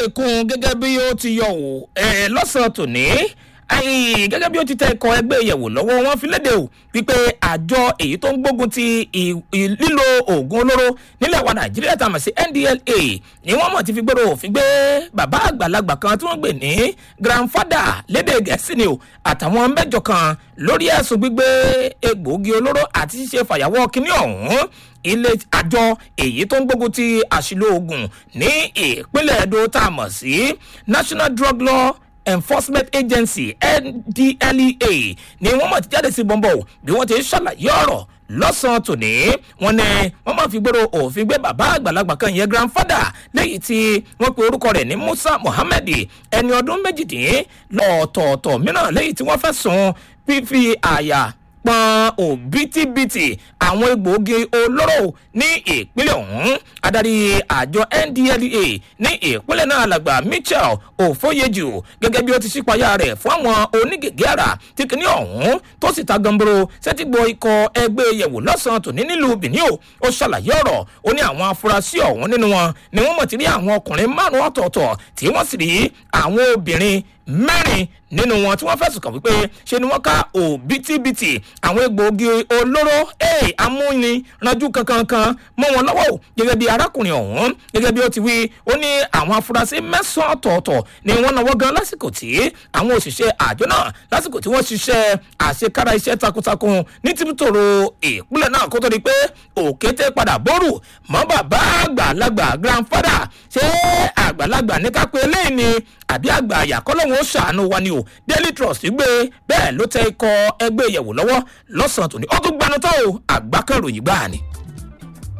láfikún gẹ́gẹ́ bí ó ti yọ wò ẹ̀ lọ́sàn-án tòní ẹ̀yìn gẹ́gẹ́ bí ó ti tẹ ẹ̀kọ́ ẹgbẹ́ ìyẹ̀wò lọ́wọ́ wọn fi léde o wípé àjọ èyí tó ń gbógun ti ì- ì- lílo oògùn olóró nílẹ̀ wa nàìjíríà tá a mọ̀ sí ndla ni wọ́n mọ̀ ti fi gbèrò òfin gbé bàbá àgbàlagbà kan tí wọ́n gbè ní grandfather lédè gẹ̀ẹ́sì ni o àtàwọn mẹ́jọ kan lórí ẹ̀sùn gbígbé egbòogi olóró àti ṣíṣe fàyàwọ́ kínní ọ̀hún ilé àjọ èyí tó ń gbógun ti àṣìlò oògùn ní ìpínlẹ̀ edo tá a mọ̀ sí national drug law enforcement agency ndlea ni wọ́n mọ̀ ti jáde sí bọ́ńbọ̀ bí wọ́n ti ṣàlàyé ọ̀rọ̀ lọ́sàn-án tòní wọn ní wọ́n máa fi gbèrò òfin gbé bàbá àgbàlagbà kan yẹn grandfather lẹ́yìn tí wọ́n pe orúkọ rẹ̀ ní musa mohammed ẹni ọdún méjìdínlọ́ọ̀tọ̀ọ̀tọ̀ mìíràn lẹ́yìn tí wọ́n fẹ́ sùn fífi àyà pọn òbítíbitì àwọn egbòogi olóró ní ìpínlẹ̀ ọ̀hún adarí àjọ ndlea ní ìpínlẹ̀ náà làgbà mitchell òfóyejù gẹ́gẹ́ bí ó ti ṣípayá rẹ̀ fún àwọn onígègé àrà tí kìíní ọ̀hún tó sì ta gamboro sẹ́tìgbọ́ ikọ̀ ẹgbẹ́ yẹ̀wò lọ́sàn-án tòní nílùú benin o ó ṣàlàyé ọ̀rọ̀ ó ní àwọn afurasí ọ̀hún nínú wọn ni wọ́n mọ̀ ti rí àwọn ọkùnrin márùn-ún ọ̀tọ̀ọ̀tọ̀ tí wọ́n sì rí àwọn obìnrin mẹ́rin nínú wọn tí wọ́n fẹ̀sùn kàn wípé ṣe ni wọ́n ká òbítíbitì àwọn egbòogi olóró ee amúniranjú kankankan mọ́ wọn lọ́wọ́ o gẹ́gẹ́ bí arákùnrin ọ̀hún gẹ́gẹ́ bí ó ti wí ó ní àwọn afurasí mẹ́sàn-án ọ̀tọ̀ọ̀tọ̀ ni wọ́n náwó gan lásìkò tí àwọn òṣìṣẹ́ àjọ náà lásìkò tí wọ́n ṣiṣẹ́ àṣekára iṣẹ́ takuntakun ní tìbútòrò ìpínlẹ̀ náà kó tó di pé òkété padà bórù mọ́ bàbá àgbàlagbà grandfather ṣé àgbàlagbà ní ká pé eléyìí ni àbí àgbà àyàkọ́lọ́hún ó ṣàánú wa ni o daily trust gbé bẹ́ẹ̀ ló tẹ ikọ̀ ẹgbẹ́ ìyẹ̀wò lọ́wọ́ lọ́sàn-án tòní ó tún gbanú tó o àgbákẹ́ròyìn gbáà ni.